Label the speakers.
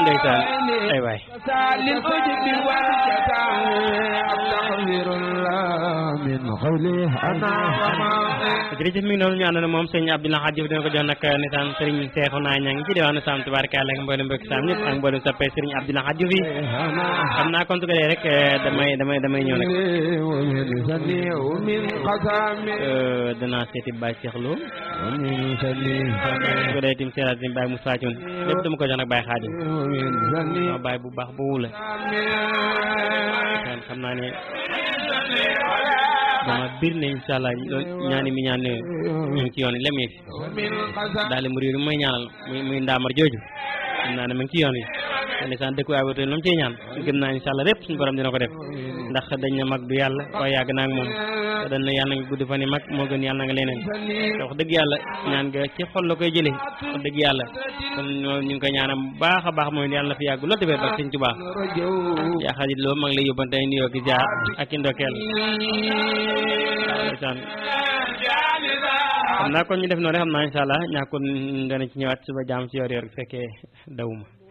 Speaker 1: ndeysaan ay waay
Speaker 2: للأجب والجزاء أستغفر الله من قولي أنا وما
Speaker 1: jërëjëf mi ngi noonu ñu àndoon moom sëñ Abdoulaye Hadj Diouf dina ko jox nag nisaan sëriñ Seexu naa ña ngi ci diwaanu Sam tubaarkalla ak mboolem mbokk Sam ñëpp ak mboolem soppee sëriñ Abdoulaye Hadj Diouf yi xam naa kon su ko dee rek damay damay damay ñëw nag
Speaker 2: ومن سني ومن قسامي
Speaker 1: danaa seeti Baye Cheikh Lo
Speaker 2: ومن سني
Speaker 1: su ko dee tim seeraat tim Baye Moussa Thioune lépp dama ko jox nag Baye Khadim
Speaker 2: ومن سني
Speaker 1: waaw Baye bu baax bu wula kon xam naa ne dama bir ne incha allah ñaani mi ñaan ñu ngi ci yoon yi lem yegg
Speaker 2: ومن قسامي
Speaker 1: daal mu réew mi may ñaanal muy muy ndaamar jooju xam naa ne mu ngi ci yoon yi te ndeysaan dëkku ay lu mu ciy ñaan gëm naa incha allah lépp suñu borom dina ko def ndax dañ ne mag du yàlla waaye yàgg naa ak moom te dañ ne yàlla nga gudd fan yi mag moo gën yàlla na nga leneen te wax dëgg yàlla ñaan nga ci xol la koy jëlee wax dëgg yàlla kon ñoo ñu ngi koy ñaanam bu baax a baax mooy yàlla na fi yàgg loolu tamit ba sëñ Tuubaa
Speaker 2: رجو
Speaker 1: yaa xarit loo mag lay yóbbante ay nuyoo ki jaar ak i ndokkeel ndeysaan xam naa kon ñu def noonu rek xam naa incha allah ñàkkul dana ci ñëwaat suba jaam ci yor yor fekkee dawuma